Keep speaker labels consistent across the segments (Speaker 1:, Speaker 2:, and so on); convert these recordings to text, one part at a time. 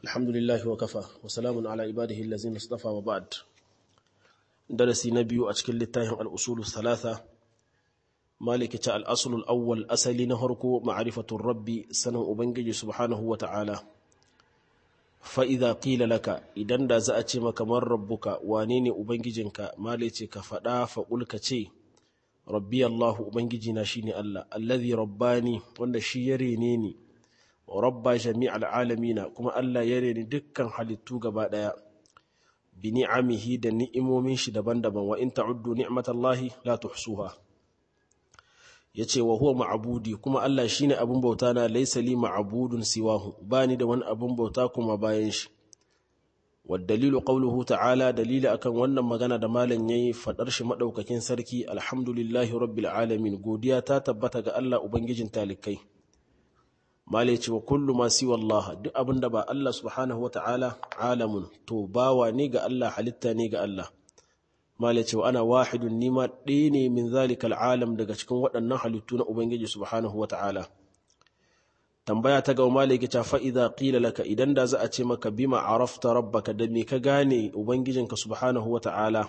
Speaker 1: الحمد لله وكفى وسلام على عباده الذين اصطفى وبعد درسي نبي أشكل للتاهم الأصول الثلاثة مالك الأصل الأول أسلي نهركو معرفة الرب سنة أبنجي سبحانه وتعالى فإذا قيل لك إذن دا زأتي مكمر ربك وانيني أبنجينك مالك كفدا فقلك تي ربي الله أبنجي ناشيني الله الذي رباني وانا شيرينيني rabba jami'al alamina kuma Allah ya reni dukkan halittu gaba daya bi ni'amihi da ni'imomin shi daban-daban wa in ta'uddu ni'matallahi la tuhsuha yace wa huwa ma'budi kuma Allah shine abun bauta na laysa li ma'budun siwahu bani da wani abun bauta kuma bayan shi wa dalilu qawluhu ta'ala dalili akan wannan magana da malam yayi fadar shi madaukakin sarki alhamdulillahi rabbil alamin godiya ta tabbata ga Allah ubangijin talikai malai ce wa kullu ma siwa Allah duk abin da ba Allah subhanahu wa ta'ala alamun to bawa ne ga Allah halitta ne ga Allah malai ce wa ana wahidun nima ɗaya ne min zalikal alam daga cikin waɗannan halittu na Ubangiji subhanahu wa ta'ala tambaya ta ga malai ke fa idza qila laka idan da za a ce maka bima arafta rabbaka da me ka gane ubangijinka subhanahu wa ta'ala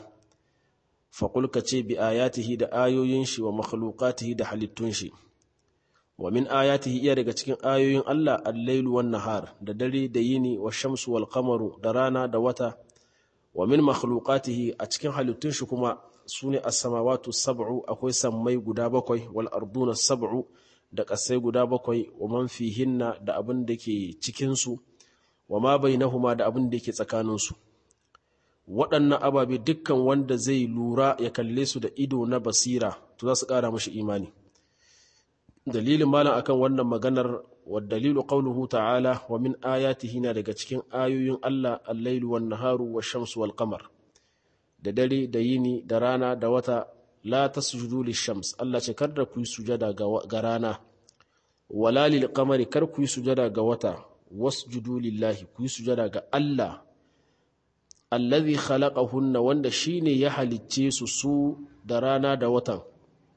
Speaker 1: fa ka ce bi ayatihi da ayoyin shi wa makhluqatihi da halittun shi wa min ayatihi iya daga cikin ayoyin Allah al-lailu wan nahar da dare da yini wa shamsu wal qamaru da rana da wata wa min makhluqatihi a cikin halittun shi kuma sune as-samawati sab'u akwai sammai guda bakwai wal arduna sab'u da kasai guda bakwai wa man fihinna da abin da ke cikin su wa ma bainahuma da abin da ke tsakanin su waɗannan ababe dukkan wanda zai lura ya kalle su da ido na basira to za su ƙara mashi imani dalilin malam akan wannan maganar wa dalilu qawluhu ta'ala wa min ayatihi na daga cikin ayoyin Allah al-lailu wan naharu wash-shamsu wal qamar da dare da yini da rana da wata la tasjudu lish-shams Allah ce kar da ku yi sujada ga rana wala lil qamari kar ku yi sujada ga wata wasjudu lillahi ku yi sujada ga Allah allazi khalaqahunna wanda shine ya halicce su su da rana da watan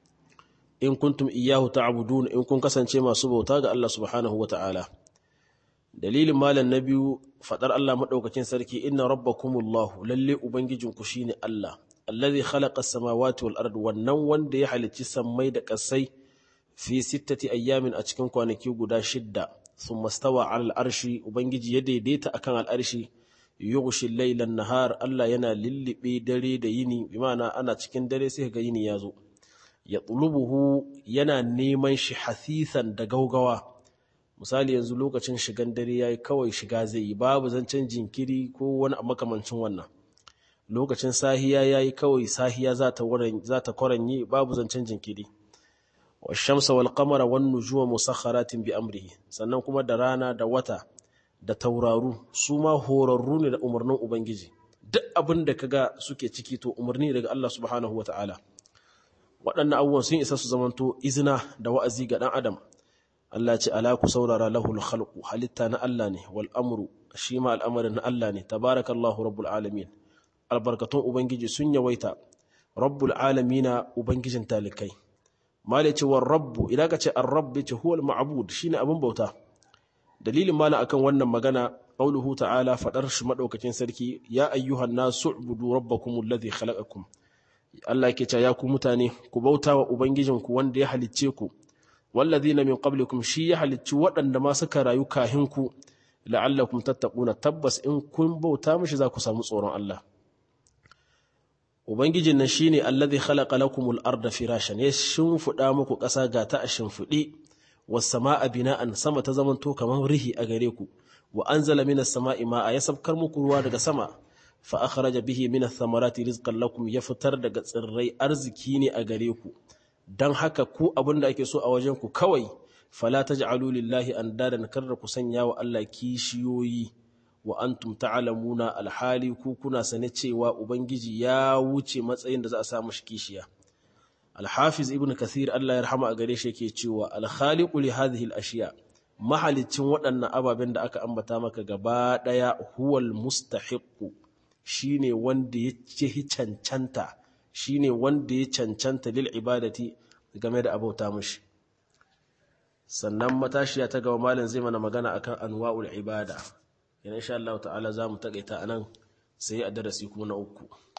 Speaker 1: in kuntum iyahu ta'budun in kun kasance masu bauta ga Allah subhanahu wata'ala dalilin malam na biyu fadar Allah madaukakin sarki inna rabbakumullahu lalle ubangijinku shine Allah allazi khalaqa as-samawati wal ard wannan wanda ya halicci sammai da kasai fi sittati ayyamin a cikin kwanaki guda shidda thumma stawa 'ala al-arshi ubangiji ya daidaita akan al-arshi yughshi al-layla an-nahar Allah yana lillibe dare da yini bi ma'ana ana cikin dare sai ga yini ya zo ya tsulubuhu yana neman shi hasisan da gaugawa misali yanzu lokacin shigan dare ya yi kawai shiga zai yi babu zancen jinkiri ko wani makamancin wannan lokacin sahiya ya yi kawai sahiya za ta kwaranyi babu zancen jinkiri wa shamsa wal qamara wan nujuma musakharatin bi amrihi sannan kuma da rana da wata da tauraru su ma horarru ne da umarnin ubangiji duk abin da kaga suke ciki to umarni daga Allah subhanahu wataala waɗannan abubuwan sun isa su zamanto izina da wa'azi ga ɗan adam Allah ce ala ku saurara lahul khalqu halitta na Allah ne wal amru shi ma al'amarin na Allah ne tabarakallahu rabbul alamin albarkatun ubangiji sun yawaita rabbul alamina ubangijin talikai mala ce war rabbu idan ka ce ar-rabb ce huwa al-ma'bud shine abin bauta dalilin mala akan wannan magana qauluhu ta'ala fadar shi madaukakin sarki ya ayyuhan nasu ubudu rabbakum alladhi khalaqakum Allah ke ya ku mutane ku bauta wa Ubangijinku wanda ya halicce ku, wallazina min qablikum shi ya halicci waɗanda ma suka rayu kahin ku, la'allakum tattaquna tabbas in kun bauta mishi za ku samu tsoron Allah. Ubangijin nan shine allazi khalaqa lakumul arda firashan ya shimfiɗa muku ƙasa ga ta a shimfiɗi was sama'a bina'an sama ta zamanto kamar rihi a gare ku wa anzala minas sama'i ma'a ya sabkar muku ruwa daga sama fa akhraja bihi min ath-thamarati rizqan lakum ya fitar daga tsirrai arziki ne a gare ku dan haka ku abinda ake so a wajen ku kawai fala taj'alu lillahi andadan karra ku sanya wa Allah kishiyoyi wa antum ta'lamuna alhali ku kuna sane cewa ubangiji ya wuce matsayin da za a sa mishi kishiya al-hafiz ibn kathir Allah ya rahama a gare shi yake cewa al-khaliqu li hadhihi al-ashiya mahalicin waɗannan ababen da aka ambata maka gaba ɗaya huwal mustahiqqu shine wanda ya ce cancanta shine wanda ya cancanta lil ibadati game da abauta mushi sannan matashiya ta gaba malam zai mana magana akan anwa'ul ibada yana insha Allah ta'ala za mu taƙaita a nan sai a darasi kuma na uku